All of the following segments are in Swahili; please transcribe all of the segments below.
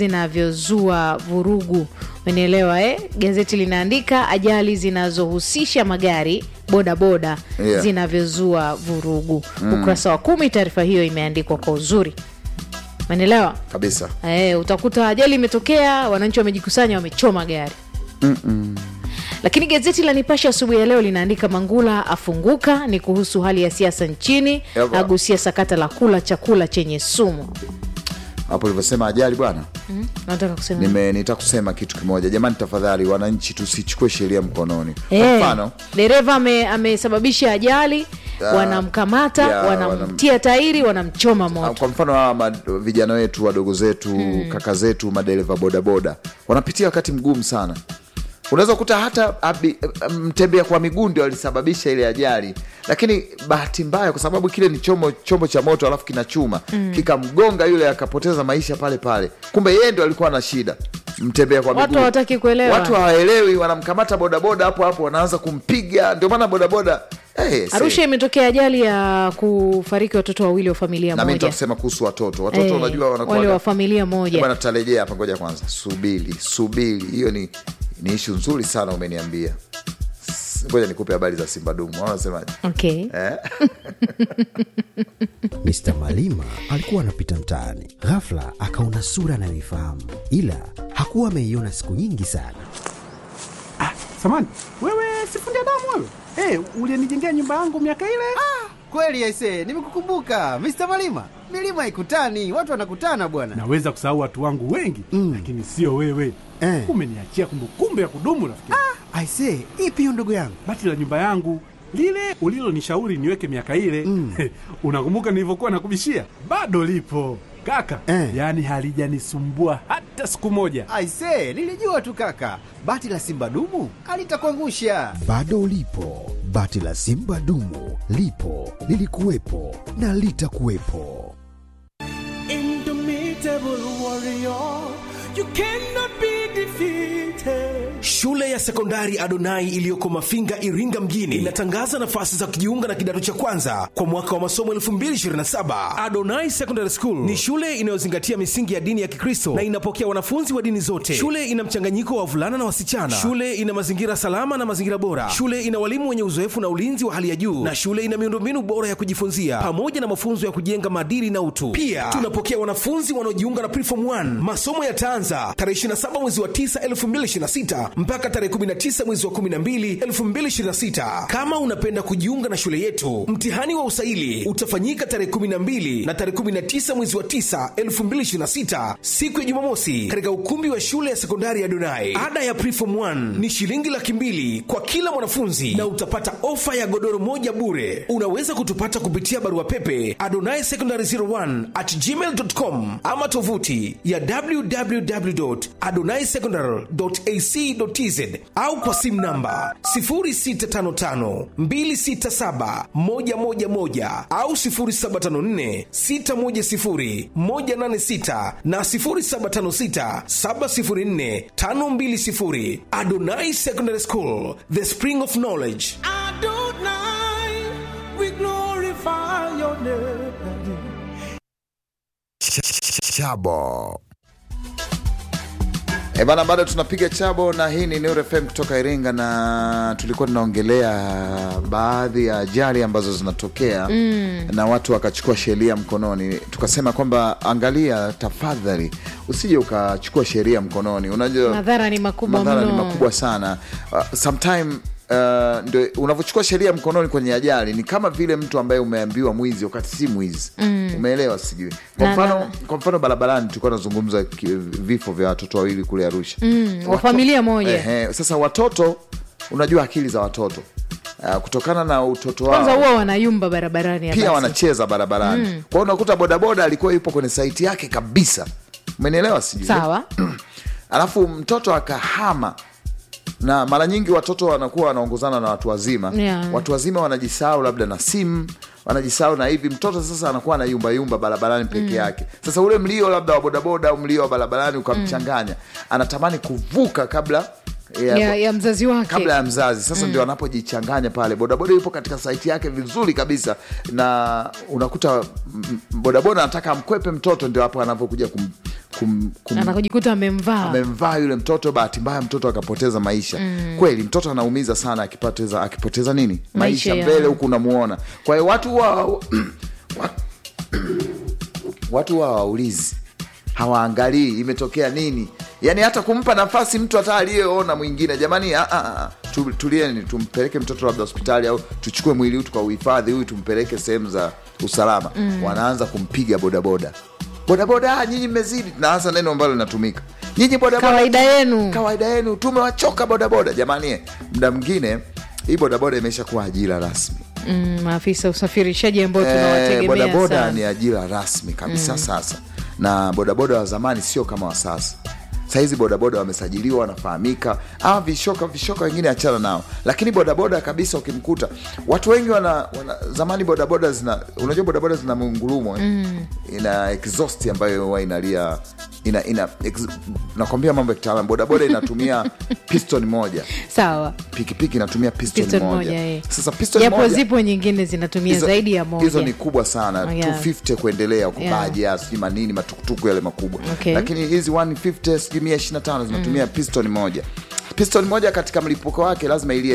zinavyozua vurugu umenielewa eh? gazeti linaandika ajali zinazohusisha magari bodaboda Yeah. zinavyozua vurugu ukurasa wa kumi taarifa hiyo imeandikwa kwa uzuri umenielewa kabisa Eh, utakuta ajali imetokea wananchi wamejikusanya wamechoma gari lakini gazeti la nipashe asubuhi ya leo linaandika mangula afunguka ni kuhusu hali ya siasa nchini Yaba. agusia sakata la kula chakula chenye sumu hapo ulivyosema ajali bwana mm? nataka kusema nime nitaka kusema kitu kimoja jamani tafadhali wananchi tusichukue sheria mkononi kwa Eh, mfano dereva ame- amesababisha ajali wanamkamata yeah, wanamtia tairi wanamchoma Ah, moto kwa mfano hawa ma- vijana wetu wadogo zetu kaka zetu madereva bodaboda wanapitia wakati mgumu sana unaweza kukuta hata abi- mtembea kwa miguu ndio alisababisha ile ajali lakini bahati mbaya kwa sababu kile ni chombo, chombo cha moto alafu kina chuma kikamgonga yule akapoteza maisha pale pale kumbe yeye ndo alikuwa na shida mtembea kwa Watu miguu. hawataki kuelewa. watu hawaelewi wanamkamata bodaboda hapo hapo wanaanza kumpiga ndio maana bodaboda hey, arusha imetokea ajali ya kufariki watoto wawili wa familia nami moja nitakusema kuhusu watoto watoto Eh, unajua wanakuwa wale wa familia moja bwana tutarejea hapa ngoja kwanza subiri subiri hiyo ni ni ishu nzuri sana umeniambia S- ngoja nikupe habari za simba dumu wanasemaje okay. eh? Mr. Malima alikuwa anapita mtaani, ghafla akaona sura anayoifahamu, ila hakuwa ameiona siku nyingi sana. Samani, wewe sifundi damu wewe? Hey, ulienijengea nyumba yangu miaka ile? Kweli aise, nimekukumbuka Mr. Malima. Milima ikutani, watu wanakutana bwana. Naweza kusahau watu wangu wengi Mm. lakini sio wewe. Eh. Umeniachia kumbukumbu ya kudumu rafiki. Ah. Aise, ipi hiyo ndugu yangu? Bati la nyumba yangu lile ulilonishauri niweke miaka ile mm. unakumbuka nilivyokuwa nakubishia? Bado lipo kaka Eh. yaani halijanisumbua hata siku moja. Aise, nilijua tu kaka, bati la simba dumu alitakuangusha. Bado ulipo, bati la Simba dumu lipo, lilikuwepo na litakuwepo. Indomitable warrior, you cannot be defeated. Shule ya sekondari Adonai iliyoko Mafinga, Iringa mjini inatangaza nafasi za kujiunga na kidato cha kwanza kwa mwaka wa masomo 2027. Adonai Secondary School ni shule inayozingatia misingi ya dini ya Kikristo na inapokea wanafunzi wa dini zote. Shule ina mchanganyiko wa wavulana na wasichana. Shule ina mazingira salama na mazingira bora. Shule ina walimu wenye uzoefu na ulinzi wa hali ya juu, na shule ina miundombinu bora ya kujifunzia pamoja na mafunzo ya kujenga maadili na utu. Pia tunapokea wanafunzi wanaojiunga na Preform 1. Masomo yataanza tarehe 27 mwezi wa 9 2026 mpaka tarehe 19 mwezi wa 12 2026. Kama unapenda kujiunga na shule yetu, mtihani wa usaili utafanyika tarehe 12 na tarehe 19 mwezi wa 9 2026, siku ya Jumamosi, katika ukumbi wa shule ya sekondari ya Donai. Ada ya Preform 1 ni shilingi laki mbili kwa kila mwanafunzi na utapata ofa ya godoro moja bure. Unaweza kutupata kupitia barua pepe adonai secondary 01 at gmail.com ama tovuti ya www.adonaisecondary.ac.tz au kwa simu namba 0655267111 au 0754610186 na 0756704520. Adonai Secondary School, the spring of knowledge. Adonai, we glorify your name. chabo E bana, bado tunapiga chabo na hii ni Nuru FM kutoka Iringa, na tulikuwa tunaongelea baadhi ya ajali ambazo zinatokea mm. na watu wakachukua sheria mkononi. Tukasema kwamba angalia, tafadhali usije ukachukua sheria mkononi. Unajua madhara ni makubwa madhara ni mno makubwa sana uh, sometime uh, ndio unavyochukua sheria mkononi kwenye ajali ni kama vile mtu ambaye umeambiwa mwizi wakati si mwizi mm. umeelewa sijui kwa Na- mfano na- kwa mfano barabarani tulikuwa tunazungumza ki- vifo vya watoto wawili kule arusha Mm, wa familia moja. Ehe, sasa watoto unajua akili za watoto uh, kutokana na utoto kwanza wao huwa wanayumba barabarani ya pia basi. wanacheza barabarani mm. kwa hiyo unakuta bodaboda alikuwa yupo kwenye saiti yake kabisa umenielewa sijui sawa alafu mtoto akahama na mara nyingi watoto wanakuwa wanaongozana na watu wazima Yeah. watu wazima wanajisahau labda na simu wanajisahau na hivi mtoto sasa anakuwa na yumba yumba barabarani peke yake sasa ule mlio labda wa bodaboda au mlio wa barabarani ukamchanganya anatamani kuvuka kabla ya, ya, ya mzazi wake kabla ya mzazi sasa ndio anapojichanganya pale bodaboda yupo katika saiti yake vizuri kabisa na unakuta mm, bodaboda anataka amkwepe mtoto ndio hapo anavyokuja kum, kum, kum, anakujikuta amemvaa amemvaa yule mtoto bahati mbaya mtoto akapoteza maisha mm. kweli mtoto anaumiza sana akipoteza akipoteza nini Maisha maisha ya- mbele huku unamuona kwa hiyo watu wa wa- watu wa waulizi hawaangalii imetokea nini yaani hata kumpa nafasi mtu hata aliyeona mwingine jamani ah, ah, ah, tu- tulieni tumpeleke mtoto labda hospitali au tuchukue mwili huu tukauhifadhi huyu tumpeleke sehemu za usalama mm. wanaanza kumpiga bodaboda bodaboda ah, nyinyi mmezidi naanza neno ambalo linatumika nyinyi bodaboda kawaida yenu kawaida yenu tumewachoka bodaboda jamani muda mwingine hii bodaboda imesha kuwa ajira rasmi Mm, maafisa usafirishaji ambao Eh, tunawategemea bodaboda sana ni ajira rasmi kabisa sasa na bodaboda wa zamani sio kama wa sasa sahizi bodaboda wamesajiliwa wanafahamika ah, vishoka vishoka wengine achana nao lakini bodaboda kabisa ukimkuta watu wengi wana, wana zamani bodaboda zina unajua bodaboda zina mungurumo eh? ina exhaust ambayo huwa inalia ina, ina ex, nakwambia mambo ya kitaalam bodaboda inatumia piston moja sawa pikipiki inatumia piston, Piston moja, moja, eh. sasa piston japo moja zipo nyingine zinatumia hizo- zaidi ya moja hizo ni kubwa sana Oh, yeah. 250 kuendelea huko Yeah. baja sijui manini matukutuku yale makubwa Okay. lakini hizi 150 sijui 125 zinatumia piston moja piston moja katika mlipuko wake lazima ilie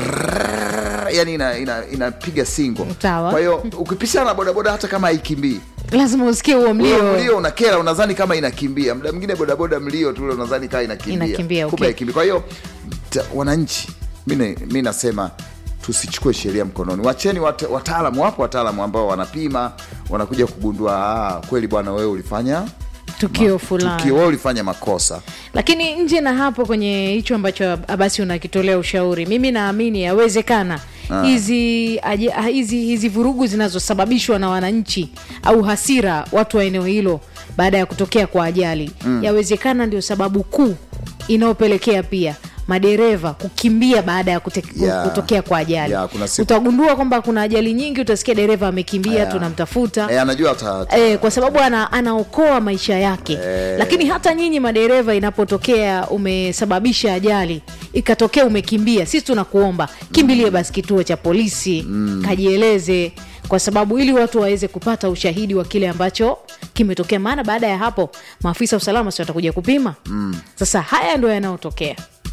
drrrr, yani inapiga ina, inapiga singo Sawa. kwa hiyo ukipishana na bodaboda hata kama haikimbii lazima usikie huo Ule mlio mlio unakera unadhani kama inakimbia muda mwingine bodaboda mlio tu ule unadhani kama inakimbia Inakimbia, Kumbe okay. haikimbii. kwa hiyo ta- wananchi mi ne- mi nasema tusichukue sheria mkononi wacheni wat, wataalamu wapo wataalamu ambao wanapima wanakuja kugundua ah, kweli bwana wewe ulifanya tukio fulani tukio wewe ulifanya makosa lakini nje na hapo kwenye hicho ambacho basi unakitolea ushauri mimi naamini yawezekana hizi aje- ah, hizi hizi vurugu zinazosababishwa na wananchi au hasira watu wa eneo hilo baada ya kutokea kwa ajali mm. yawezekana ndio sababu kuu inayopelekea pia madereva kukimbia baada ya kute, Yeah. kutokea kwa ajali Yeah, kuna siku- utagundua kwamba kuna ajali nyingi utasikia dereva amekimbia Yeah. tunamtafuta e, anajua ata, ata, eh, kwa sababu ana, anaokoa maisha yake Eh. lakini hata nyinyi madereva inapotokea umesababisha ajali ikatokea umekimbia sisi tunakuomba kimbilie basi kituo cha polisi mm. kajieleze kwa sababu ili watu waweze kupata ushahidi wa kile ambacho kimetokea maana baada ya hapo maafisa wa usalama si watakuja kupima mm. sasa haya ndo yanayotokea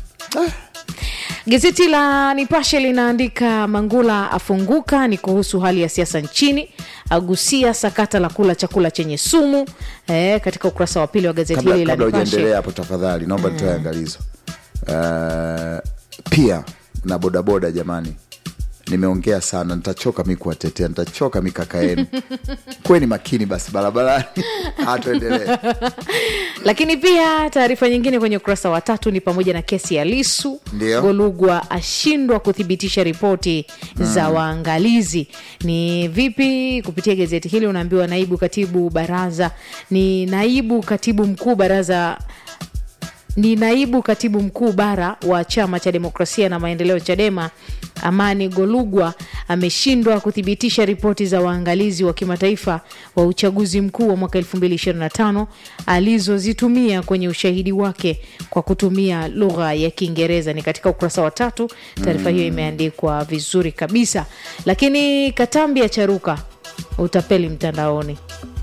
Gazeti la Nipashe linaandika Mangula afunguka, ni kuhusu hali ya siasa nchini, agusia sakata la kula chakula chenye sumu eh, katika ukurasa wa pili wa gazeti kabla, hili la kabla Nipashe. ujaendelea hapo tafadhali naomba nitoe angalizo uh, pia na bodaboda jamani nimeongea sana nitachoka mi kuwatetea nitachoka mi kaka yenu kweni makini basi barabarani hatuendelee Lakini pia taarifa nyingine kwenye ukurasa wa tatu ni pamoja na kesi ya Lisu. Ndio. Golugwa ashindwa kuthibitisha ripoti za waangalizi. Ni vipi? Kupitia gazeti hili unaambiwa naibu katibu baraza ni naibu katibu mkuu baraza ni naibu katibu mkuu bara wa chama cha demokrasia na maendeleo chadema amani golugwa ameshindwa kuthibitisha ripoti za waangalizi wa kimataifa wa uchaguzi mkuu wa mwaka 2025 alizozitumia kwenye ushahidi wake kwa kutumia lugha ya kiingereza ni katika ukurasa wa tatu taarifa hiyo imeandikwa vizuri kabisa lakini katambi ya charuka utapeli mtandaoni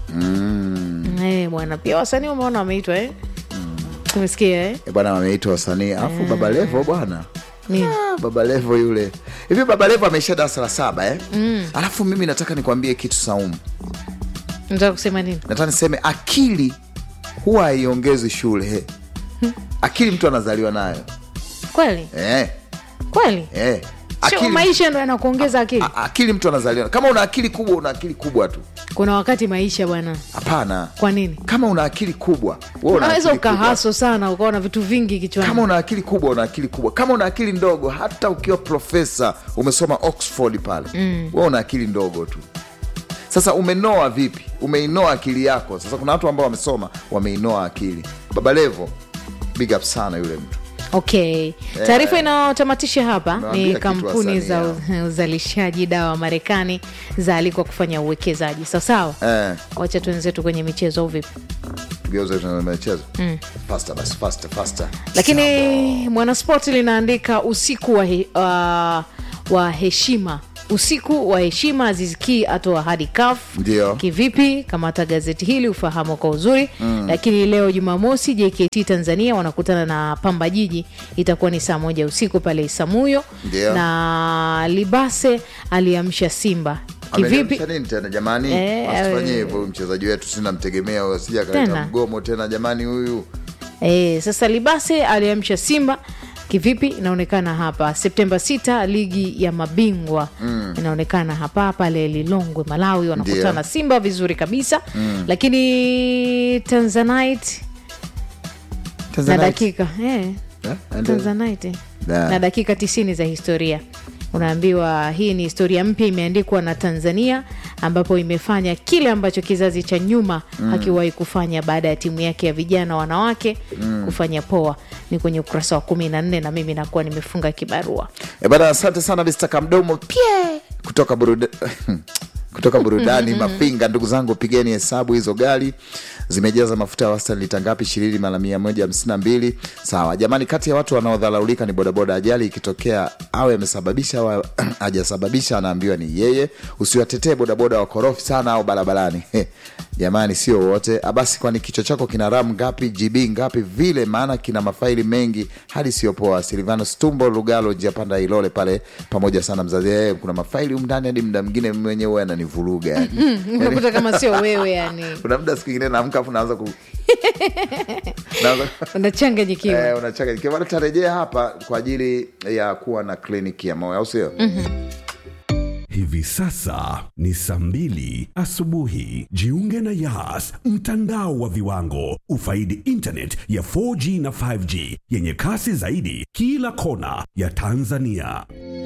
Eh, bwana pia wasanii umeona wameitwa eh? tumesikia eh? Eh, bwana wameitwa wasanii alafu baba levo bwana Nini? Ah, baba levo yule hivi baba levo ameisha darasa la saba eh? mm. alafu mimi nataka nikwambie kitu saumu nataka kusema nini nataka niseme akili huwa haiongezi shule akili mtu anazaliwa nayo kweli eh, kweli eh. sio Akili, maisha ndo yanakuongeza akili a- akili mtu anazaliwa kama una akili kubwa una akili kubwa tu kuna wakati maisha bwana hapana kwa nini kama una akili kubwa wewe una unaweza akili kubwa. ukahaso sana ukawa na vitu vingi kichwani kama una akili kubwa una akili kubwa kama una akili ndogo hata ukiwa profesa umesoma oxford pale mm. we una akili ndogo tu sasa umenoa vipi umeinoa akili yako sasa kuna watu ambao wamesoma wameinoa akili baba levo big up sana yule mtu okay taarifa inayotamatisha hapa Nawaambia ni kitu kampuni za wasanii u- uzalishaji dawa marekani zaalikwa kufanya uwekezaji sawasawa eh, wacha tuenzetu kwenye michezo au vipi tugeuze tuna michezo mm. faster basi faster faster lakini mwanaspoti linaandika usiku wa, he, uh, wa heshima usiku wa heshima aziziki atoa hadi kaf Ndio. kivipi kamata gazeti hili ufahamu kwa uzuri mm. lakini leo jumamosi jkt tanzania wanakutana na pamba jiji itakuwa ni saa moja usiku pale isamuyo Ndio. na libase aliamsha simba kivipi Ameliamsha nini tena jamani Eh, asifanyie eh. hivyo huyu mchezaji wetu sinamtegemea asija akaleta Tena. mgomo tena jamani huyu E, sasa Libase aliamsha Simba kivipi? Inaonekana hapa Septemba 6 ligi ya mabingwa mm. inaonekana hapa pale Lilongwe, Malawi wanakutana Ndio. Simba vizuri kabisa mm. lakini Tanzanite na Tanzanite. dakika eh, Eh, ende- Tanzanite Da. na dakika tisini za historia unaambiwa hii ni historia mpya imeandikwa na tanzania ambapo imefanya kile ambacho kizazi cha nyuma mm. hakiwahi kufanya baada ya timu yake ya vijana wanawake mm. kufanya poa ni kwenye ukurasa wa kumi na nne na mimi nakuwa nimefunga kibarua E bana, asante sana Mr. Kamdomo pie kutoka buruda... kutoka burudani Mafinga. Ndugu zangu, pigeni hesabu hizo gari zimejaza mafuta ya wastani lita ngapi? ishirini mara mia moja hamsini na mbili. Sawa jamani, kati ya watu wanaodharaulika ni bodaboda. Ajali ikitokea awe amesababisha au hajasababisha, anaambiwa ni yeye. Usiwatetee bodaboda wakorofi sana au barabarani jamani, sio wote. Basi kwani kichwa chako kina RAM ngapi, GB ngapi vile, maana kina mafaili mengi hadi sio poa. Silvano Stumbo Lugalo, njia panda Ilole pale, pamoja sana mzazi. Eh, kuna mafaili humu ndani hadi muda mwingine mimi mwenyewe huwa ananivuruga yani. unakuta kama sio wewe yani Kuna muda siku ingine naamka afu naanza ku naanza unachanganyikiwa eh, unachanganyikiwa. Bado tutarejea hapa kwa ajili ya kuwa na kliniki ya moyo, au sio? Hivi sasa ni saa mbili asubuhi. Jiunge na Yas, mtandao wa viwango. Ufaidi internet ya 4G na 5G yenye kasi zaidi kila kona ya Tanzania.